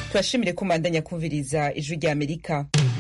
turashimire kumandanya kumviriza ijwi rya amerika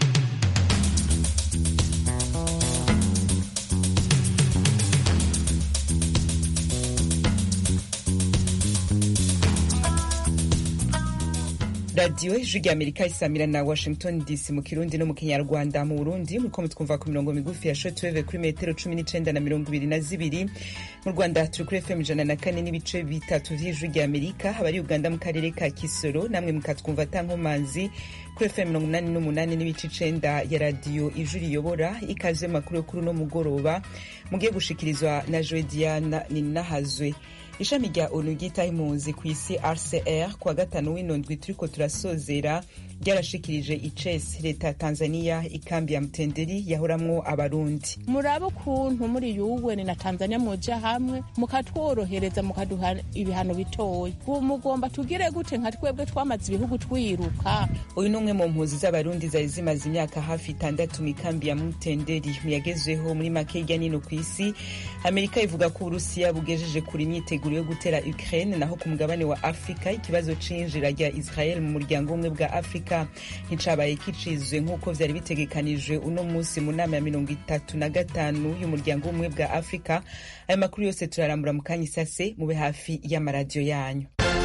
radiyo ijwi rya amerika isamira na washington dc mu kirundi no mu kinyarwanda mu burundi muriko mutwumva ku mirongo migufi ya shotweve kuri metero cumi n'icenda na mirongo ibiri na zibiri mu rwanda turi kuri fm ijana na kane n'ibice bitatu vy'ijwi rya amerika abari uganda mu karere ka kisoro namwe mukatwumva atankomanzi kuri fm mirongo umunani n'umunani n'ibice icenda ya radiyo ijwi riyobora ikaze mu makuru yo kuri uno mugoroba mugiye gushikirizwa na joe diana ninahazwe ishami rya onu ryitaho impunzi ku isi rcr kuwa gatanu w'inondwi turiko turasozera ryarashikirije icesi leta ya tanzania ikambi ya mtenderi yahoramwo abarundi murabe ukuntu muri yuweni na tanzania muja hamwe mukatworohereza mukaduha ibihano bitoya ubu mugomba tugire gute nka twebwe twamaze ibihugu twiruka uyu ni umwe mu mpunzi z'abarundi zari zimaze imyaka hafi itandatu mu ikambi ya mutenderi muyagezweho muri make hirya nino ku isi amerika ivuga ko uburusiya bugejeje kure imyiteguro yo gutera ukraine naho ku mugabane wa afurika ikibazo c'iyinjira rya israel mu muryango umwe bwa afurika nticabaye kicizwe nk'uko vyari bitegekanijwe uno musi mu nama ya mirongo itatu na gatanu y'umuryango w'ubumwe bwa afurika ayo makuru yose turarambura mu kanya isase mube hafi y'amaradiyo yanyu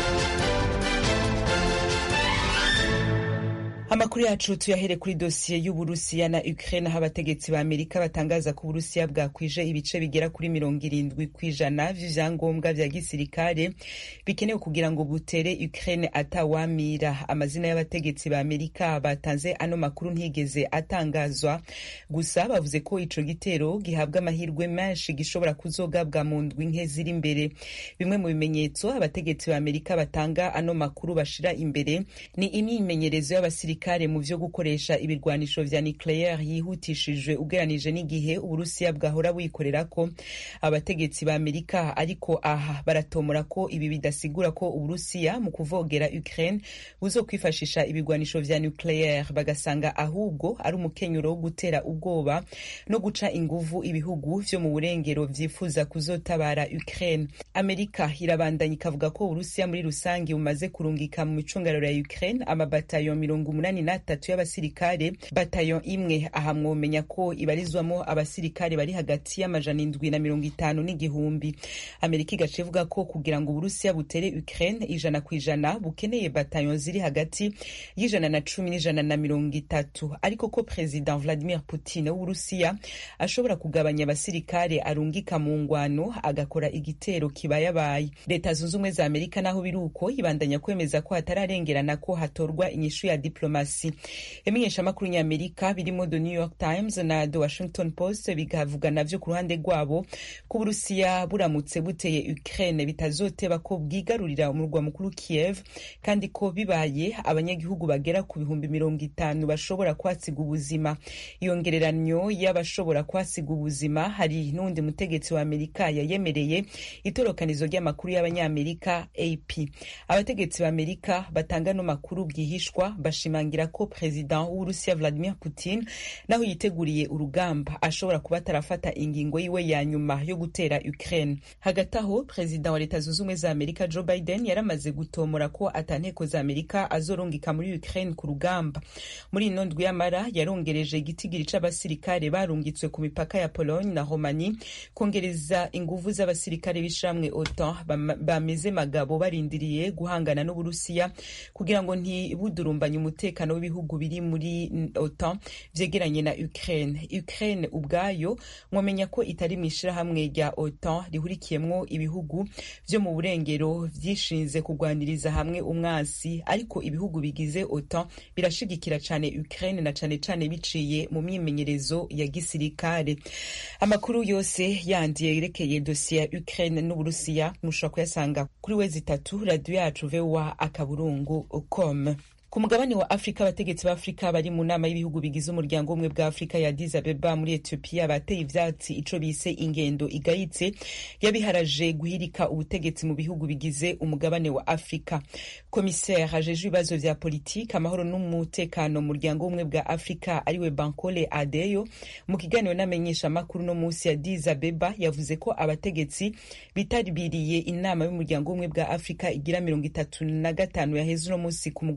amakuru yacu tuyahere kuri dosiye y'uburusiya na ukraine aho abategetsi ba amerika batangaza ko uburusiya bwakwije ibice bigera kuri mirongo irindwi kw'ijana vy'ivyangombwa vya gisirikare bikenewe kugira ngo butere ukraine atawamira amazina y'abategetsi ba amerika batanze ano makuru ntigeze atangazwa gusa bavuze ko ico gitero gihabwa amahirwe menshi gishobora kuzogabwa mu ndwi nke ziri imbere bimwe mu bimenyetso abategetsi ba amerika batanga ano makuru bashira imbere ni imyimenyerezo y'abasirikare abasirikare mu vyo gukoresha ibirwanisho vya nucleaire yihutishijwe ugeranije n'igihe uburusiya bwahora buyikorerako abategetsi ba amerika ariko aha baratomora ko ibi bidasigura ko uburusiya mu kuvogera ukraine buzokwifashisha ibirwanisho vya nucleaire bagasanga ahubwo ari umukenyuro wo gutera ubwoba no guca inguvu ibihugu vyo mu burengero vyifuza kuzotabara ukraine amerika irabandanya ikavuga ko uburusiya muri rusange bumaze kurungika mu micungararo ya ukraine amabatayo mirongo umunani n'atatu y'abasirikare batayo imwe aha mwomenya ko ibarizwamo abasirikare bari hagati y'amajana indwi na mirongo itanu n'igihumbi amerika igaca ivuga ko kugira ngo uburusiya butere ukraine ijana ku ijana bukeneye batayo ziri hagati y'ijana na cumi n'ijana na mirongo itatu ariko ko perezida vladimir putin w'uburusiya ashobora kugabanya abasirikare arungika mu ngwano agakora igitero kibayabaye leta zunze ubumwe za amerika naho biri uko ibandanya kwemeza ko hatararengerana ko hatorwa inyishu ya diplomasi ibimenyeshamakuru ny'amerika birimo the new york times na the washington post bigavuga navyo ku ruhande rwabo ko uburusiya buramutse buteye ukraine bitazoteba ko bwigarurira umurwa mukuru kiev kandi ko bibaye abanyagihugu bagera ku bihumbi mirongo itanu bashobora kwasiga ubuzima iyo ngereranyo y'abashobora kwasiga ubuzima hari n'uwundi mutegetsi wa amerika yayemereye itorokanizo ry'amakuru y'abanyamerika ap abategetsi ba amerika batanga no makuru bwihishwa bashimangira ko perezida w'uburusiya vladimir putin naho yiteguriye urugamba ashobora kuba atarafata ingingo yiwe ya nyuma yo gutera ukraine hagati aho perezida wa leta zunze ubumwe za amerika joe biden yaramaze gutomora ko atanteko za amerika azorungika muri ukraine ku rugamba muri ino ndwi y'amara yarongereje igitigiri c'abasirikare barungitswe ku mipaka ya pologne na romani kongereza inguvu z'abasirikare b'ishamwe otan bameze magabo barindiriye guhangana n'uburusiya kugira ngo ntibudurumbanye umutekano w'ibihugu biri muri otan vyegeranye na ukraine ukraine ubwayo mwomenya ko itari mw'ishirahamwe rya otan rihurikiyemwo ibihugu vyo mu burengero vyishinze kugwaniriza hamwe umwasi ariko ibihugu bigize otan birashigikira cane ukraine na cane cane biciye mu myimenyerezo ya gisirikare amakuru yose yandi yerekeye dosiye ya ukraine n'uburusiya mushobora kuyasanga kuri wezi itatu radiyo yacu voa akaburungu com ku mugabane wa afurika abategetsi b'afurika bari mu nama y'ibihugu bigize umuryango umwe bwa afurika ya addis abeba muri etiyopiya bateye ivyatsi ico bise ingendo igayitse yabiharaje guhirika ubutegetsi mu bihugu bigize umugabane wa afurika komiseri ajejwe ibibazo vya politiki amahoro n'umutekano mu muryango umwe bwa afurika ariwe bankole adeyo mu kiganiro n'amenyesha amakuru no munsi ya addis abeba yavuze ko abategetsi bitabiriye inama y'umuryango umwe bwa afurika igira mirongo itatu na gatanu yaheze uno munsi ku mugoroba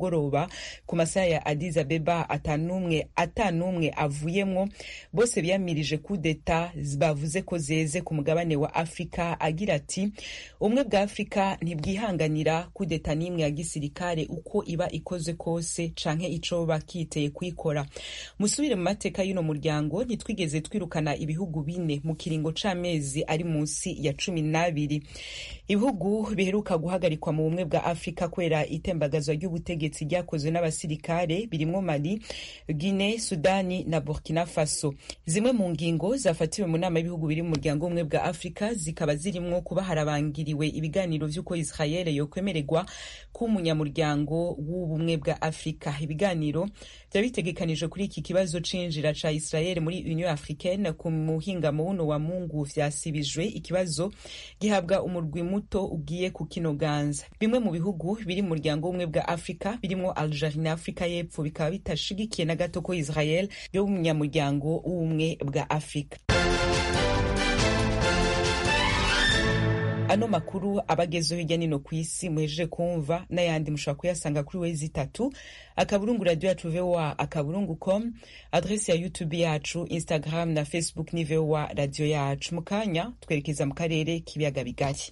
kuva ku masaha ya Addis Abeba atanumwe atanumwe avuyemwo bose biyamirije kudeta bavuze ko zeze ku mugabane wa Afrika agira ati ubumwe bwa Afrika ntibwihanganira kudeta n'imwe ya gisirikare uko iba ikoze kose canke ico bakiteye kuyikora musubire mu mateka y'uno muryango ntitwigeze twirukana ibihugu bine mu kiringo c'amezi ari munsi ya cumi n'abiri ibihugu biheruka guhagarikwa mu bumwe bwa afurika kubera itembagazwa ry'ubutegetsi ryakozwe n'abasirikare birimwo mali guine sudani na burkina faso zimwe mu ngingo zafatiwe mu nama y'ibihugu biri mu muryango w'ubumwe bwa afurika zikaba zirimwo kuba harabangiriwe ibiganiro vy'uko israel yokwemererwa kuba umunyamuryango w'ubumwe bwa afurika ibiganiro vyaba bitegekanijwe kuri iki kibazo c'injira ca israel muri union africaine ku muhingamo wuno wa mungu vyasibijwe ikibazo gihabwa umurwi muto ugiye kukinoganza bimwe mu bihugu biri mu muryango w'ubumwe bwa afurika birimwo algerie na afurika y'epfo bikaba bitashigikiye na gato ko israel yo umunyamuryango w'ubumwe bwa afurika ano makuru abagezeho hirya nino ku isi muhejeje kumva n'ayandi mushobora kuyasanga kuri wezi itatu akaburungu radio yacu voa akaburungu com adresi ya youtube yacu instagram na facebook ni voa radio yacu mu kanya twerekeza mu karere k'ibiyaga bigari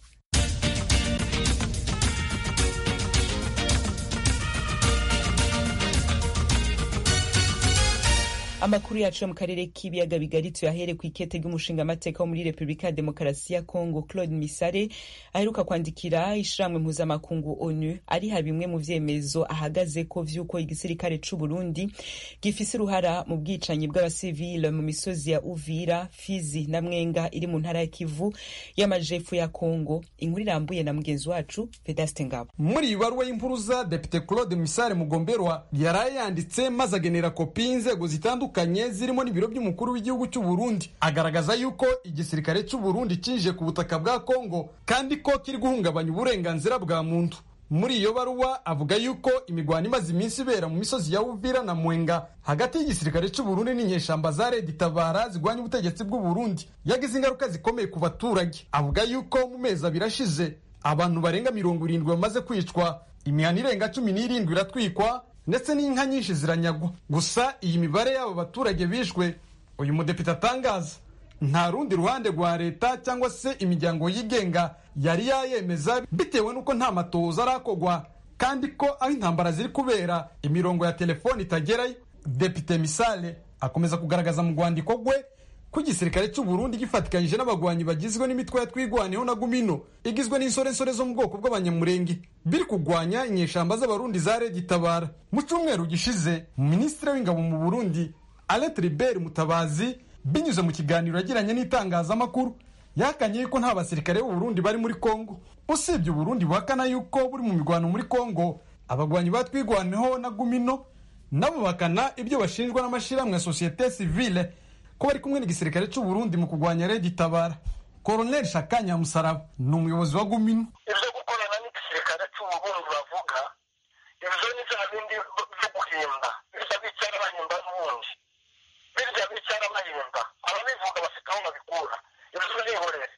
amakuru yacu yo mu karere k'ibiyaga bigari tuyahere ku ikete ry'umushingamateka wo muri repubulika ya demokarasi ya congo claude misare aheruka kwandikira ishirahamwe mpuzamakungu onu ariha bimwe mu vyemezo ahagaze ko vy'uko igisirikare c'u burundi gifise uruhara mu bwicanyi bw'abasivile mu misozi ya uvira fizi na mwenga iri mu ntara ya kivu y'amajepfo ya congo inkuru irambuye na mugenzi wacu vedaste ngabo muri iyi baruwa y'impuruza depite claude misare mugomberwa yaraye yanditse maze agenera kopi y'inzego zitandukanye zitandukanye zirimo n'ibiro by'umukuru w'igihugu cy'u Burundi agaragaza yuko igisirikare cy'u Burundi cinjiye ku butaka bwa Kongo kandi ko kiri guhungabanya uburenganzira bwa muntu muri iyo baruwa avuga yuko imigwano imaze iminsi ibera mu misozi ya Uvira na Mwenga hagati y'igisirikare cy'u Burundi n'inyeshamba za Red Tabara zigwanya ubutegetsi bw'u Burundi yagize ingaruka zikomeye ku baturage avuga yuko mu mezi abiri ashize abantu barenga mirongo irindwi bamaze kwicwa imihana irenga cumi n'irindwi iratwikwa ndetse n'inka nyinshi ziranyagwa gusa iyi mibare y'abo baturage bishwe uyu mudepite atangaza nta rundi ruhande rwa leta cyangwa se imiryango yigenga yari yayemeza bitewe n'uko nta matohoza arakogwa kandi ko aho intambara ziri kubera imirongo ya telefoni itagerayo depite misale akomeza kugaragaza mu rwandiko rwe ko igisirikare cy'u Burundi gifatikanyije n'abagwanyi bagizwe n'imitwe ya twigwaneho na gumino igizwe n'insorensore zo mu bwoko bw'abanyamurenge biri kugwanya inyeshamba z'abarundi za Red Tabara mu cyumweru gishize minisitiri w'ingabo mu Burundi Alet Ribert Mutabazi binyuze mu kiganiro yagiranye n'itangazamakuru yakanye yuko nta basirikare b'u Burundi bari muri Kongo usibye Burundi buhakana yuko buri mu mirwano muri Kongo abagwanyi batwigwaneho na gumino nabo bakana ibyo bashinjwa n'amashirahamwe ya societe civile ko bari kumwe n'igisirikare cy'u Burundi mu kurwanya Red Tabara Colonel Shakanya Musaraba ni umuyobozi wa Gumino ibyo gukorana n'igisirikare cy'u Burundi bavuga ibyo ni bya bindi byo guhimba birya bicara bahimba n'ubundi birya bicara bahimba ababivuga bafite aho babikura ibyo nihorere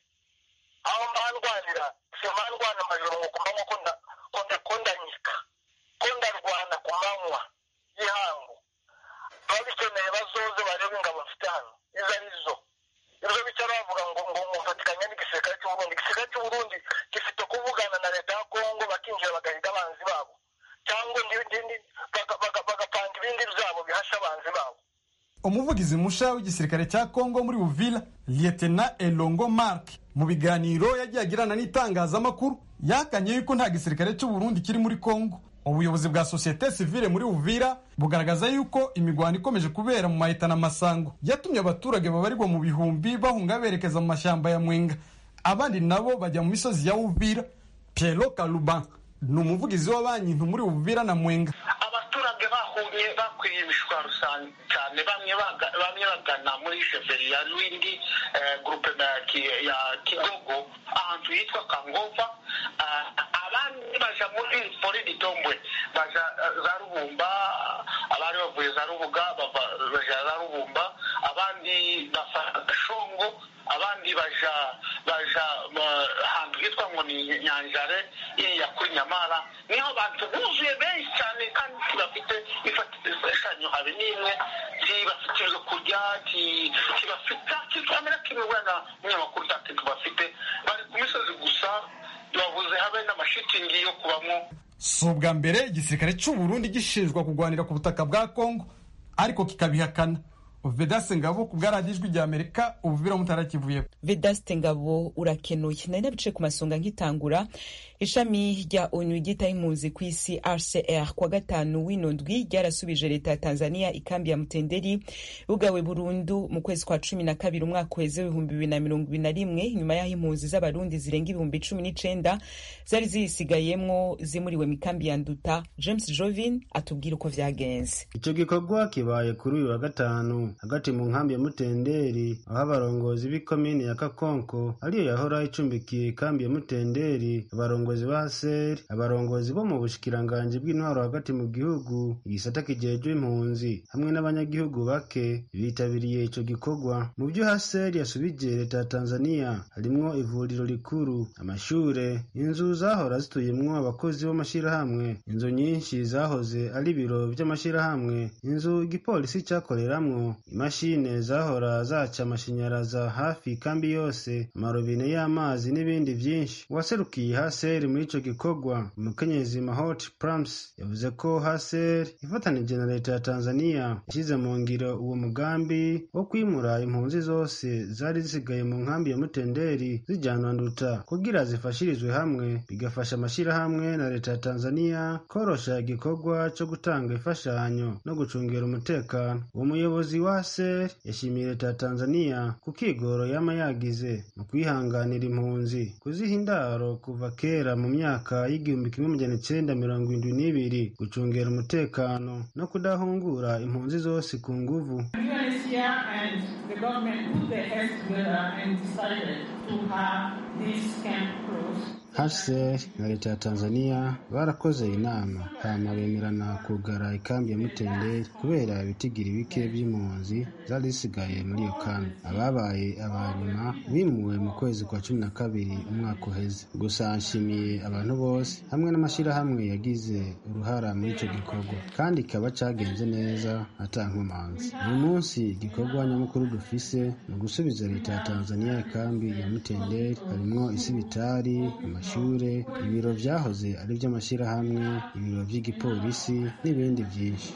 aho mbandwanira si mbandwana amajoro ngo ku manywa ko ndanyika ko ndarwana ku manywa y'ihangu ababikeneye bazoze barebe ingabo mfite hano izo ari zo ibyo bicara bavuga ngo ngo mufatikanya n'igisirikare cy'u Burundi igisirikare cy'u Burundi gifite kuvugana na leta ya Kongo bakinjira bagahiga abanzi babo cyangwa bagapanga ibindi byabo bihasha abanzi babo umuvugizi musha w'igisirikare cya Kongo muri Uvira Lieutenant Elongo Mark mu biganiro yagiye agirana n'itangazamakuru yakanye yuko nta gisirikare cy'u Burundi kiri muri Kongo ubuyobozi bwa sosiyete sivile muri Uvira bugaragaza yuko imigwano ikomeje kubera mu mahitana masango yatumye abaturage babarirwa mu bihumbi bahunga berekeza mu mashyamba ya Mwenga abandi nabo bajya mu misozi ya Uvira Piero Kaluban ni umuvugizi wa banki nto muri Uvira na Mwenga abaturage bahumye bakwiye imishwaro cyane bamwe bamwe bagana muri sheferi ya Lwindi groupe ya Kigogo ahantu hitwa Kangova abandi baja muri fori ditombwe baja za rubumba abari bavuye za rubuga baja za rubumba abandi bafata gashongo abandi baja baja ahantu hitwa ngo ni nyanjare iriya kuri nyamara niho abantu buzuye benshi cyane kandi bafite imfashanyo habe n'imwe ntibafite ibyo kurya ntibafite kikamera kimwe wenda umunyamakuru nta kintu bafite bari ku misozi gusa babuze habe n'amashitingi yo kubamo si ubwa mbere igisirikare cy'u Burundi gishinjwa kurwanira ku butaka bwa kongo ariko kikabihakana vedase ngabo ku bwaradiyo ijwi rya amerika ubu biro mutarakivuyeho vedaste ngabo urakenuye nari nabice ku masonga nkitangura ishami rya onu ryitaho impunzi ku isi rcr kwa gatanu w'ino ndwi ryarasubije leta ya tanzania ikambi ya mutenderi bugawe burundu mu kwezi kwa cumi na kabiri umwaka uheze w'ibihumbi bibiri na mirongo ibiri na rimwe nyuma y'aho impunzi z'abarundi zirenga ibihumbi cumi n'icenda zari ziyisigayemwo zimuriwe mu ikambi ya nduta james jovin atubwira uko vyagenze icyo gikorwa kibaye kuri uyu wa gatanu hagati mu nkambi ya mutenderi aho abarongozi b'ikomini ya kakonko ariyo yahora icumbikiye ikambi ya mutenderi abarongozi ba seri abarongozi bo mu bushikiranganji bw'intwaro hagati mu gihugu igisata kijejwe impunzi hamwe n'abanyagihugu bake bitabiriye ico gikorwa mu vyo haseri yasubije leta ya tanzania harimwo ivuriro rikuru amashure inzu zahora zituyemwo abakozi b'amashirahamwe inzu nyinshi zahoze ari ibiro vy'amashirahamwe inzu igipolisi cakoreramwo imashine zahora zaca amashanyaraza hafi ikambi yose amarobine y'amazi n'ibindi vyinshi uwaserukiye haseri muri ico gikorwa umukenyezi mahot prams yavuze ko haseri ifatanije na leta ya tanzania yashyize mu ngiro uwo mugambi wo kwimura impunzi zose zari zisigaye mu nkambi ya mutenderi zijanwa nduta kugira zifashirizwe hamwe bigafasha amashirahamwe na leta ya tanzania korosha igikorwa co gutanga imfashanyo no gucungera umutekano uwo muyobozi wa ser yashimiye leta ya tanzania ku kigoro yama yagize mu kwihanganira impunzi kuziha indaro kuva kera mu myaka y'igihumbi kimwe magana icenda mirongo indwi n'ibiri gucungera umutekano no kudahungura impunzi zose ku nguvu HCR na leta ya Tanzania barakoze inama hama bemerana kugara ikambi ya Mutenderi kubera ibitigiri bike vy'impunzi zari zisigaye muri iyo kambi ababaye abanyuma bimuwe mu kwezi kwa cumi na kabiri umwaka uheze gusa nshimiye abantu bose hamwe n'amashirahamwe yagize uruhara muri ico gikorwa kandi kikaba cagenze neza ata nkomanzi uyu munsi igikorwa nyamukuru dufise ni ugusubiza leta ya Tanzania ikambi ya Mutenderi harimwo isibitari amashure ibiro vyahoze ari vy'amashirahamwe ibiro vy'igipolisi n'ibindi vyinshi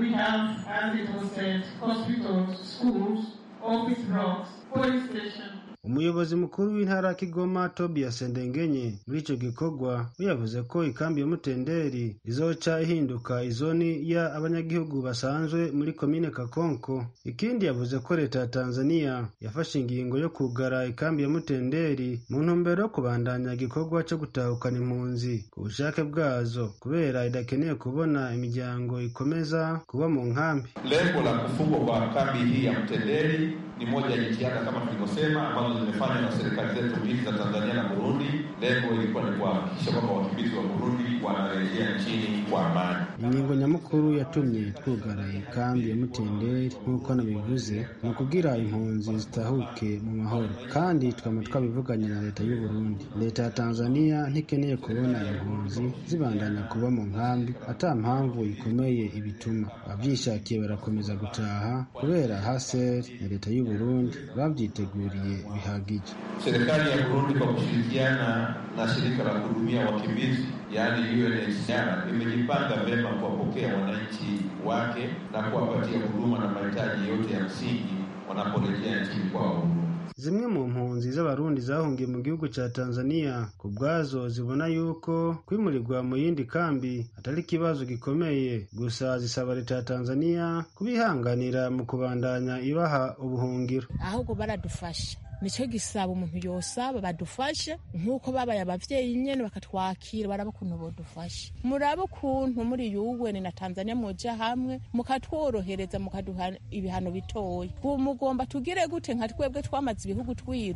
umuyobozi mukuru w'intara ya kigoma tobias ndengenye muri ico gikorwa we yavuze ko ikambi ya mutenderi izoca ihinduka izoni ya abanyagihugu basanzwe muri komine kakonko ikindi yavuze ko leta ya tanzania yafashe ingingo yo kugara ikambi ya mutenderi mu ntumbero yo kubandanya igikorwa co gutahukana impunzi ku bushake bwazo kubera idakeneye kubona imiryango ikomeza kuba mu nkambi lengo la kufungwa kwa kambi hii ya mtenderi ni moja ya jitihada kama tulivyosema ambazo zimefanywa na serikali zetu mbili za Tanzania na Burundi. Lengo ilikuwa ni kuhakikisha kwamba wakimbizi wa Burundi wanarejea nchini kwa amani. ingingo nyamukuru yatumye twugara ikambi ya mutenderi nk'uko nabivuze ni ukugira impunzi zitahuke mu mahoro kandi twama twabivuganye na leta y'u Burundi leta ya Tanzania ntikeneye kubona impunzi zibandanya kuba mu nkambi ata mpamvu ikomeye ibituma abavyishakiye barakomeza gutaha kubera haser na leta y'u Burundi babyiteguriye bihagije Serikali ya Burundi kwa kushirikiana na shirika la kuhudumia wakimbizi yaani UNHCR imejipanga vyema kuwapokea wananchi wake na kuwapatia huduma na mahitaji yote ya msingi wanaporejea nchini kwao. zimwe mu mpunzi z'abarundi zahungiye mu gihugu ca Tanzania ku bwazo zibona yuko kwimurirwa mu yindi kambi atari ikibazo gikomeye gusa zisaba leta ya Tanzania kubihanganira mu kubandanya ibaha ubuhungiro ahubwo baradufasha nicyo gisaba umuntu yosaba badufashe nk'uko babaye abavyeyi nyene bakatwakira baraba ukuntu bodufasha murabe ukuntu muri yuweni na tanzania muja hamwe mukatworohereza mukaduha ibihano bitoya ubu mugomba tugire gute nka twebwe twamaze ibihugu twiruka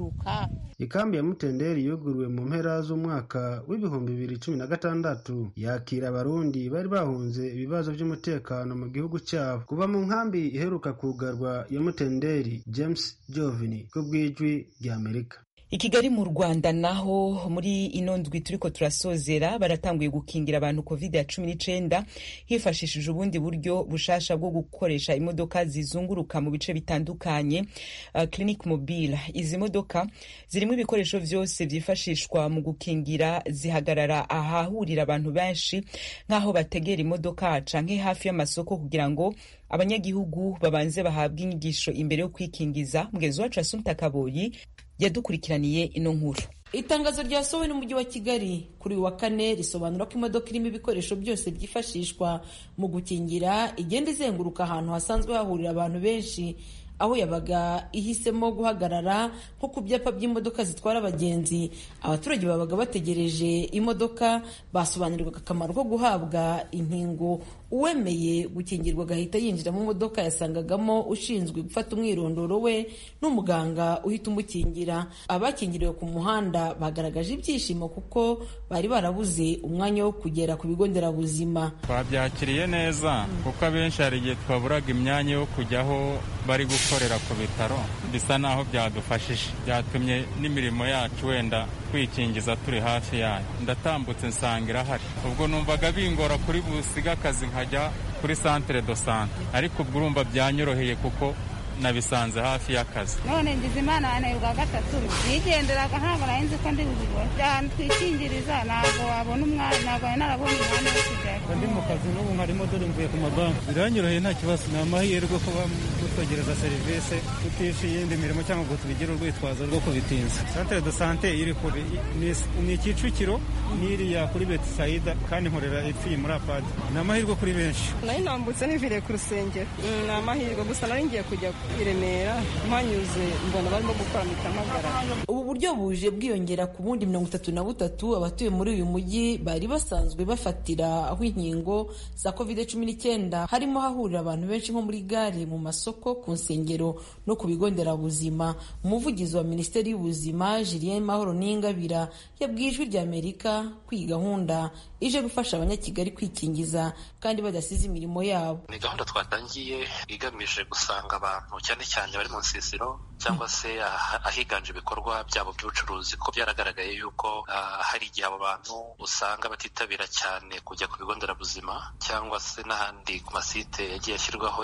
izenguruka ikambi ya mutenderi yuguruwe mu mpera z'umwaka w'ibihumbi bibiri cumi na gatandatu yakira abarundi bari bahunze ibibazo by'umutekano mu gihugu cyabo kuva mu nkambi iheruka kugarwa ya mutenderi james jovini ku bw'ijwi ry'amerika i kigali mu rwanda naho muri ino ndwi turiko turasozera baratanguye gukingira abantu covid ya cumi n'icenda hifashishije ubundi buryo bushasha bwo gukoresha imodoka zizunguruka mu bice bitandukanye uh, clinic mobile izi modoka zirimo ibikoresho vyose vyifashishwa mu gukingira zihagarara ahahurira abantu benshi nk'aho bategera imodoka canke hafi y'amasoko kugira ngo abanyagihugu babanze bahabwe inyigisho imbere yo kwikingiza mugenzi wacu asumta kaboyi yadukurikiraniye ino nkuru itangazo ryasohowe n'umujyi wa kigali kuri uyu wa kane risobanura ko imodoka irimo ibikoresho byose byifashishwa mu gukingira igenda izenguruka ahantu hasanzwe hahurira abantu benshi aho yabaga ihisemo guhagarara nko ku byapa by'imodoka zitwara abagenzi abaturage babaga bategereje imodoka basobanurirwaga akamaro ko guhabwa inkingo uwemeye gukingirwa agahita yinjira mu modoka yasangagamo ushinzwe gufata umwirondoro we n'umuganga uhita umukingira abakingiriwe ku muhanda bagaragaje ibyishimo kuko bari barabuze umwanya wo kugera ku bigo nderabuzima twabyakiriye neza kuko abenshi hari igihe twaburaga imyanya yo kujyaho bari gukorera ku bitaro bisa naho byadufashije byatumye n'imirimo yacu wenda kwikingiza turi hafi yayo ndatambutse nsanga irahari ubwo numvaga bingora kuri busiga akazi nkajya kuri santere do sante ariko ubwo urumva byanyoroheye kuko nabisanze hafi y'akazi none ngize imana wananirwa gatatu nigenderaga ntabwo nari nzi ko ndi bubibone ahantu twikingiriza ntabwo wabona umwanya ntabwo nari narabonye umwanya wo kujyayo ndi mu kazi n'ubu nkarimo dore mvuye ku mabanki biranyoroheye nta kibazo ni amahirwe kuba mutwegereza serivisi tutishe iyindi mirimo cyangwa ngo tubigire urwitwazo rwo kubitinza santere de sante iri kure ni kicukiro n'iriya kuri betisayida kandi nkorera ipfiye muri apadi ni amahirwe kuri benshi nari nambutse niviriye ku rusengero ni amahirwe gusa nari ngiye kujya i Remera mpanyuze mbona barimo gukora mitamagara ubu buryo buje bwiyongera ku bundi mirongo itatu na butatu abatuye muri uyu mujyi bari basanzwe bafatira aho inkingo za covid cumi n'icyenda harimo hahurira abantu benshi nko muri gare mu masoko ku nsengero no ku bigo nderabuzima umuvugizi wa minisiteri y'ubuzima julien mahoro n'ingabira yabwiye ijwi rya amerika ko iyi gahunda ije gufasha abanyakigali kwikingiza kandi badasize imirimo yabo ni gahunda twatangiye igamije gusanga abantu cyane cyane bari mu nsisiro cyangwa se ahiganje ibikorwa byabo by'ubucuruzi ko byaragaragaye yuko hari igihe abo bantu usanga batitabira cyane kujya ku bigo nderabuzima cyangwa se n'ahandi ku masite yagiye ashyirwaho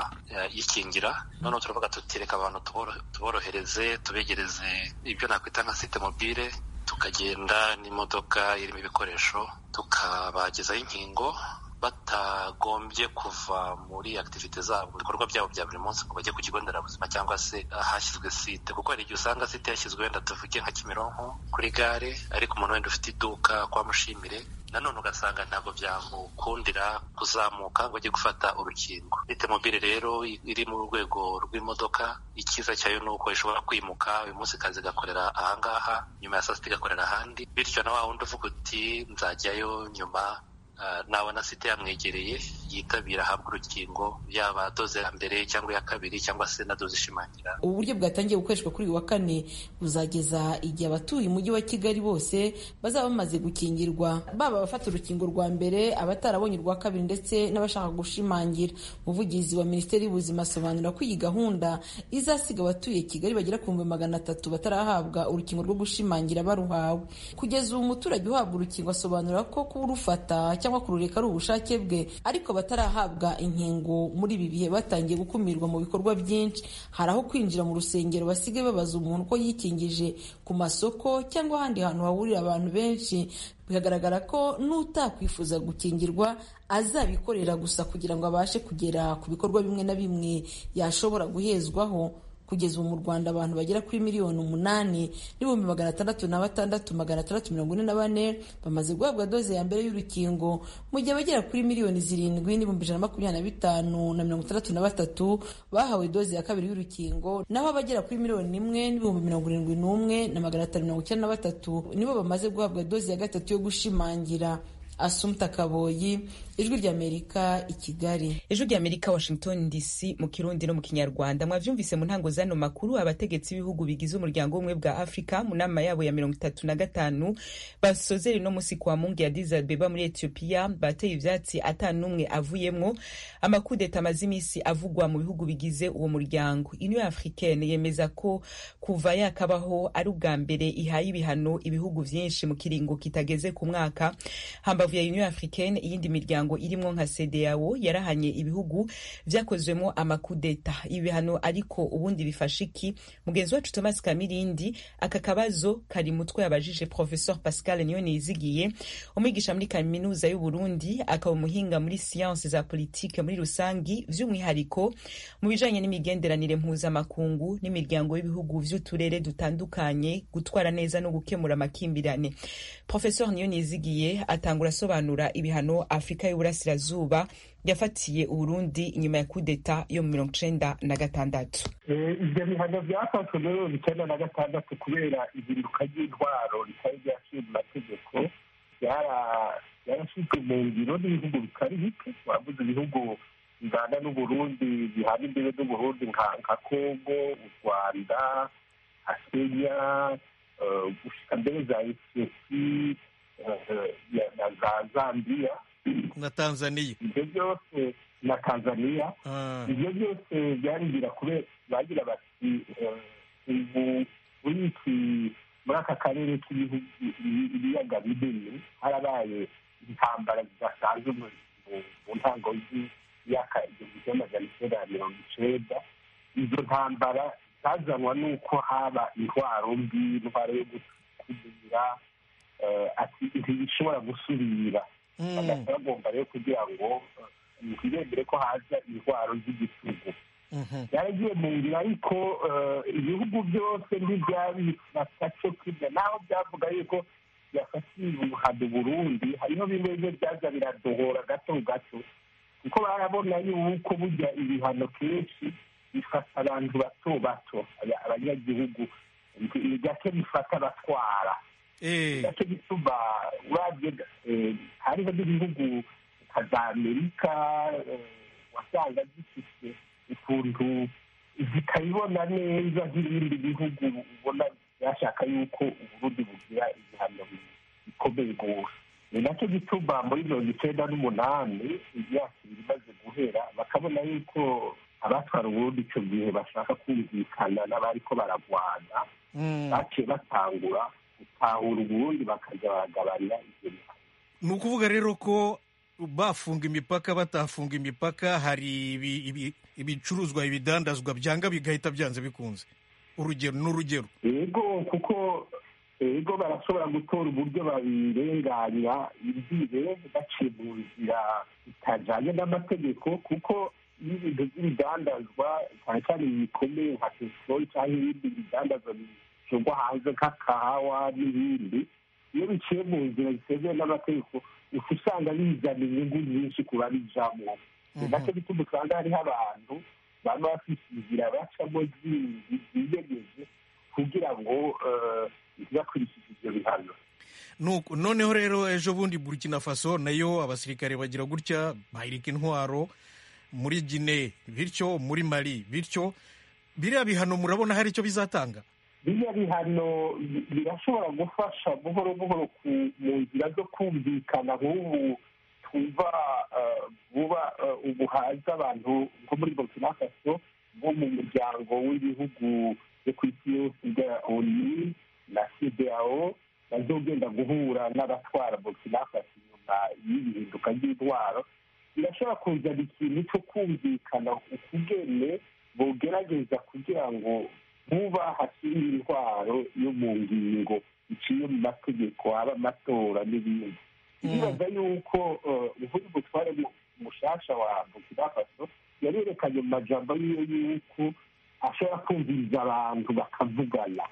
yikingira noneho turavuga tutireka abantu tuborohereze tubegereze ibyo nakwita nka site mobile tukagenda n'imodoka irimo ibikoresho tukabagezaho inkingo batagombye kuva muri akitivite zabo mu bikorwa byabo bya buri munsi ngo bajye ku kigo nderabuzima cyangwa se ahashyizwe site kuko hari igihe usanga site yashyizwe wenda tuvuge nka kimironko kuri gare ariko umuntu wenda ufite iduka kwa mushimire nanone ugasanga ntabwo byamukundira kuzamuka ngo ajye gufata urukingo site mobile rero iri mu rwego rw'imodoka icyiza cyayo ni uko ishobora kwimuka uyu munsi kazi igakorera ahangaha nyuma ya saa sita igakorera ahandi bityo na wa wundi uvuga uti nzajyayo nyuma nabona site yamwegereye yitabira ahabwa urukingo yaba doze ya mbere cyangwa iya kabiri cyangwa se na doze ishimangira ubu buryo bwatangiye gukoreshwa kuri uyu wa kane buzageza igihe abatuye umujyi wa kigali bose bazaba bamaze gukingirwa baba abafata urukingo rwa mbere abatarabonye urwa kabiri ndetse n'abashaka gushimangira umuvugizi wa minisiteri y'ubuzima asobanura ko iyi gahunda izasiga abatuye kigali bagera ku bihumbi magana atatu batarahabwa urukingo rwo gushimangira baruhawe kugeza ubu umuturage uhabwa urukingo asobanura ko kurufata cyangwa kurureka ari ubushake bwe ariko batarahabwa inkingo muri ibi bihe batangiye gukumirwa mu bikorwa byinshi hari aho kwinjira mu rusengero basigaye babaza umuntu ko yikingije ku masoko cyangwa ahandi hantu hahurira abantu benshi bikagaragara ko n'utakwifuza gukingirwa azabikorera gusa kugira ngo abashe kugera ku bikorwa bimwe na bimwe yashobora guhezwaho kugeza ubu mu rwanda abantu bagera kuri miliyoni umunani n'ibihumbi magana atandatu na batandatu magana atandatu mirongo ine na bane bamaze guhabwa doze ya mbere y'urukingo mu gihe abagera kuri miliyoni zirindwi n'ibihumbi ijana na makumyabiri na bitanu na mirongo itandatu na batatu bahawe doze ya kabiri y'urukingo naho abagera kuri miliyoni imwe n'ibihumbi mirongo irindwi n'umwe na magana atanu mirongo icyenda na batatu nibo bamaze guhabwa doze ya gatatu yo gushimangira asumta kaboyi ijwi ry'amerika i kigali ijwi ry'amerika washington dc mu kirundi no mu kinyarwanda mwavyumvise mu ntango zano makuru abategetsi b'ibihugu bigize umuryango w'ubumwe bwa afurika mu nama yabo ya mirongo itatu na gatanu basozere no musi kwa mungu ya Addis Abeba muri etiyopiya bateye ivyatsi ata n'umwe avuyemwo amakudeta amaze imisi avugwa mu bihugu bigize uwo muryango union africaine yemeza ko kuva yakabaho ari ubwa mbere ihaye ibihano ibihugu vyinshi mu kiringo kitageze ku mwaka hambavu ya union africaine iyindi miryango irimwo nka CEDEAO yarahanye ibihugu vyakozwemo amakudeta ibihano ariko ubundi bifasha iki mugenzi wacu Thomas Kamirindi aka kabazo kari mutwe yabajije professeur Pascal Niyonizigiye umwigisha muri kaminuza y'u Burundi akaba umuhinga muri science za politike muri rusangi vy'umwihariko mu bijanye n'imigenderanire mpuzamakungu n'imiryango y'ibihugu vy'uturere dutandukanye gutwara neza no gukemura amakimbirane professeur Niyonizigiye atangura asobanura ibihano Afrika y'Uburasirazuba yafatiye Uburundi inyuma ya kudeta yo mu mirongo icenda na gatandatu ibyo bihano byafashwe muri mirongo icenda na gatandatu kubera ihinduka ry'intwaro ritari ryaciye mu mategeko yarashyizwe mu ngiro n'ibihugu bitari bike wavuze ibihugu bingana n'uburundi bihana imbibe n'uburundi nka kongo u rwanda nka kenya gushika mbere za etiyopi na za zambiya na tanzania ibyo byose na tanzania ibyo byose byarigira kubera bagira bati ubu muri iki muri aka karere k'ibihugu ibiyaga binini harabaye intambara zidasanzwe mu ntango y'imyaka igihumbi kimwe magana icyenda na mirongo icenda izo ntambara zazanwa n'uko haba intwaro mbi intwaro yo gukumira ati ntibishobora gusubira bagahita bagomba rero kugira ngo ntibemere ko haza intwaro z'igitugu yaragiye mu ngiro ariko ibihugu byose ntibyabifata cyo kimwe naho byavuga yuko byafatiye ubuhado burundi hariho bimwe bimwe byaza biradohora gato gato kuko barabona yuko burya ibihano kenshi bifata abantu bato bato abanyagihugu gake bifata abatwara gake bituma urabye hariho n'ibihugu nka za amerika wasanga zifite ukuntu zikabibona neza nk'ibindi bihugu ubona byashaka yuko uburundi bugira ibihano bikomeye rwose ni nacyo gituma muri mirongo icyenda n'umunani imyaka ibiri imaze guhera bakabona yuko abatwara uburundi icyo gihe bashaka kumvikana n'abariko baragwana baciye batangura gutahura uburundi bakajya baragabanira ibyo bihano ni ukuvuga rero ko bafunga imipaka batafunga imipaka hari ibicuruzwa ibidandazwa byanga bigahita byanze bikunze urugero n'urugero yego kuko yego barashobora gutora uburyo babirenganya imbibe baciye mu nzira bitajyanye n'amategeko kuko iyo ibintu by'ibidandazwa cyane cyane bikomeye nka peteroli cyangwa ibindi bidandazwa bishyirwa hanze nk'akahawa n'ibindi iyo biciye mu nzira zitemewe n'amategeko uca usanga bizana inyungu nyinshi ku babijamo ni nacyo gituma usanga hariho abantu baba bafite inzira bacamo ziyemeje kugira ngo ntibakurikije ibyo bihano noneho rero ejo bundi burkina faso nayo abasirikare bagira gutya bahirika intwaro muri gine bityo muri mali bityo biriya bihano murabona hari icyo bizatanga biriya bihano birashobora gufasha buhoro buhoro mu nzira zo kumvikana nk'ubu twumva vuba ubu haza abantu nko muri burkina faso bo mu muryango w'ibihugu byo ku isi yose bya oni na cdao bazogenda guhura n'abatwara burkina faso inyuma y'ibihinduka ry'intwaro birashobora kuzana ikintu cyo kumvikana ukugene bogerageza kugira ngo vuba hashyire intwaro yo mu ngingo iciye mu mategeko haba amatora n'ibindi ndibaza yuko ubundi butware mushasha wa burkina faso yarerekanye mu majambo yiwe yuko ashobora kumviriza abantu bakavugana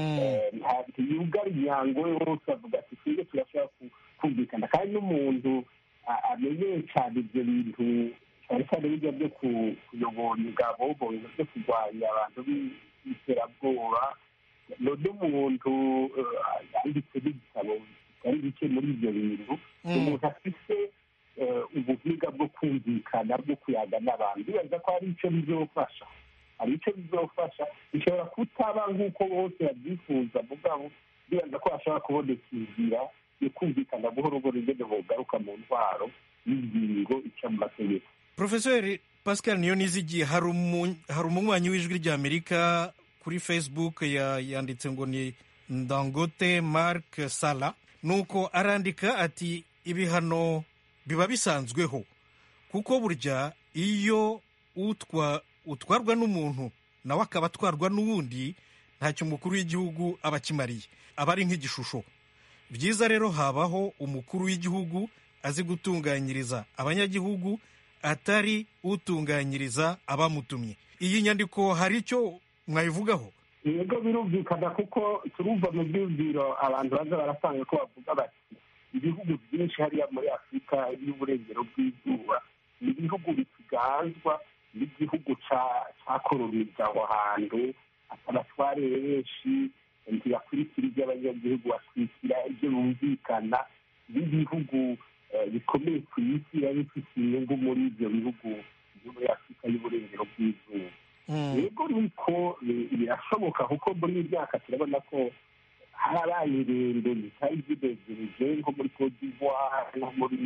ntiyugara imyango yose avuga ati twebwe turashobora kumvikana kandi n'umuntu amenyeye cyane ibyo bintu cyane cyane bijya byo kuyobora ingabo mu bintu byo kurwanya abantu b'iterabwoba none umuntu yanditse n'ibitabo bitari bike muri ibyo bintu umuntu afite ubuhiga bwo kumvikana bwo kuyaga n'abantu bibaza ko hari icyo bizofasha hari icyo bizofasha bishobora kutaba nk'uko bose babyifuza mugabo bibaza ko hashobora kuboneka inzira yo kumvikana buhoro buhoro ingene bogaruka mu ntwaro y'ingingo ica mu mategeko profeseri pascal niyo nizigiye hari umunywanyi w'ijwi ry'amerika kuri facebook yanditse ngo ni ndangote mark sala nuko arandika ati ibihano biba bisanzweho kuko burya iyo utwarwa n'umuntu nawe akaba atwarwa n'uwundi ntacyo umukuru w'igihugu aba akimariye aba ari nk'igishusho byiza rero habaho umukuru w'igihugu azi gutunganyiriza abanyagihugu atari utunganyiriza abamutumye iyi nyandiko hari icyo mwayivugaho yego birumvikana kuko turumva mu byumviro abantu baza barasanga ko bavuga bati ibihugu byinshi hariya muri afurika y'uburengero bw'izuba ni ibihugu bikiganzwa n'igihugu cyakoroniza aho hantu abatware benshi ntibakurikira ibyo abanyagihugu batwikira ibyo bumvikana n'ibihugu bikomeye ku isi biba bifite inyungu muri ibyo bihugu byo muri afurika y'uburengero bw'izuba yego niko birashoboka kuko muri iyi myaka turabona ko harabaye ingendo zitari zinezereje nko muri cote d'ivoire nko muri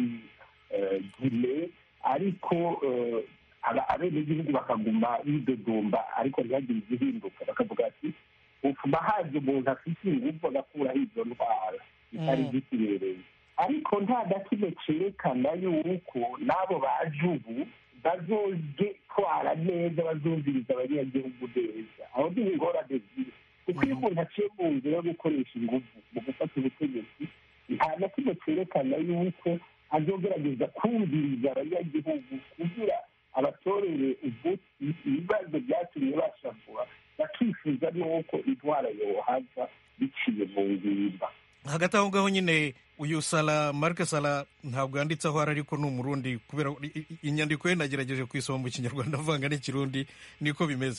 gine ariko abenegihugu bakaguma bidodomba ariko ntihagire igihinduka bakavuga ati utuma haje umuntu afite ingufu agakuraho izo ndwara zitari zikibereye ariko nta na kimwe cyerekana yuko n'abo baje ubu bazogitwara neza bazumviriza abanyagihugu neza aho ni ingorane ziri kuko iyo umuntu aciye mu nzira yo gukoresha ingufu mu gufata ubutegetsi nta na kimwe cyerekana yuko azogerageza kumviriza abanyagihugu kugira abatorere umuti ibibazo byatumye bashavura bakifuza n'uko intwara yohava biciye mu ngimba hagati aho ngaho nyine uyu sara marike sara ntabwo yanditse aho ari ariko ni umurundi kubera inyandiko ye nagerageje kuyisoma mu kinyarwanda avanga n'ikirundi niko bimeze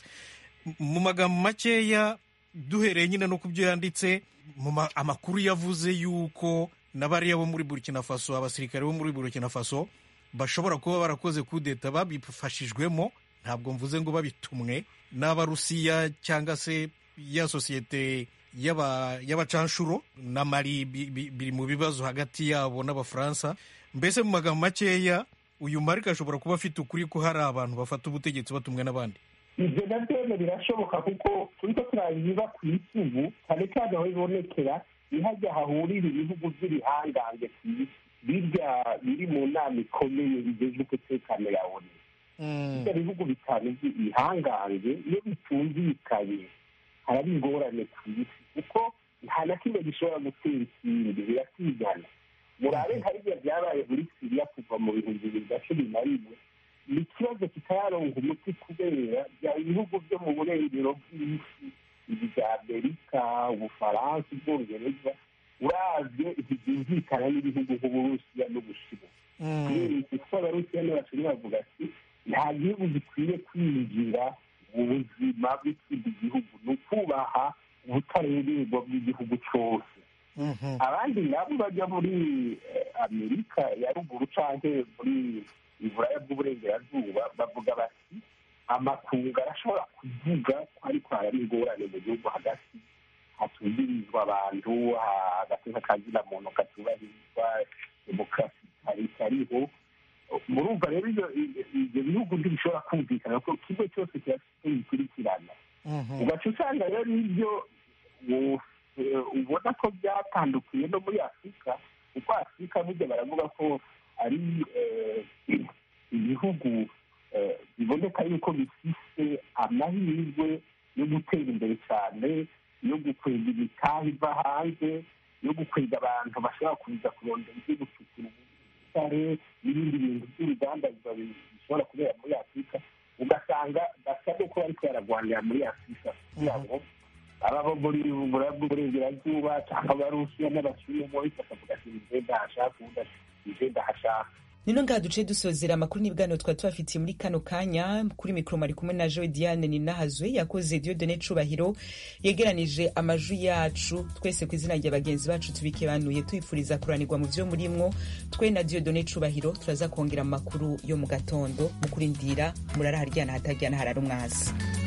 mu magambo makeya duhereye nyine no ku byo yanditse amakuru yavuze yuko n'abariya bo muri burkina faso abasirikare bo muri burkina faso bashobora kuba barakoze kudeta babifashijwemo ntabwo mvuze ngo babitumwe n'abarusiya cyangwa se ya sosiyete y'abacanshuro na mari biri mu bibazo hagati yabo n'abafaransa mbese mu magambo makeya uyu marike ashobora kuba afite ukuri ko hari abantu bafata ubutegetsi batumwe n'abandi ibyo nabyo birashoboka kuko turi ko turabiba ku isi ubu cyane cyane aho bibonekera ntihajya hahurira ibihugu by'ibihangange ku isi birya biri mu nama ikomeye bigezwe umutekano ya onu ibyo bihugu bitanu by'ibihangange iyo bitumvikanye haraba ingorane ku isi kuko nta na kimwe gishobora gutera ikindi birasigana murabe nka biriya byabaye muri siriya kuva mu bihumbi bibiri na cumi na rimwe ni ikibazo kitayaronga umuti kubera bya ibihugu byo mu burengero bw'isi ibi bya amerika ubufaransa ubwongereza uravye ntibyumvikana n'ibihugu nk'uburusiya n'ubushinwa kubera iki kuko abarusiya n'abashinwa bavuga ati nta gihugu gikwiye kwinjira mu buzima bw'ikindi gihugu ni ukubaha ubutareberwa bw'igihugu cyose abandi nabo bajya muri amerika ya ruguru canke muri iburaya bw'uburengerazuba bavuga bati amakungu arashobora kuvuga ko ariko haraba ingorane mu gihugu hagati hatubirizwa abantu agateka kazina muntu katubahirizwa demokarasi itariho murumva rero ibyo bihugu ntibishobora kumvikana ko kimwe cyose kirafite bikurikirana ugaca usanga rero ibyo ubona ko byatandukiye no muri afurika kuko afurika burya baravuga ko ari ibihugu biboneka yuko bifite amahirwe yo gutera imbere cyane yo gukwega imitahe iva hanze yo gukwega abantu bashobora kuza kurondera ibyo gucukura ubutare n'ibindi bintu by'uruganda bishobora kubera muri afurika ugasanga basa n'uko bariko bararwanira muri afurika kugira ngo ababo muri buraya bw'uburengerazuba cyangwa abarusiya n'abashinwa bose bakavuga ati nje ndahashaka uwundi ati nje ndahashaka nino ngaha duce dusozera amakuru n'ibiganiro twari tubafitiye muri kano kanya kuri mikoro mari kumwe na joe diane ninahazwe yakoze diodone cubahiro yegeranije amajwi yacu twese ku izina rya bagenzi bacu tubikebanuye tubifuriza kuranirwa mu vyo murimwo twe na diodone cubahiro turaza kongera mu makuru yo mu gatondo mu kurindira murara haryana hataryana harara umwasi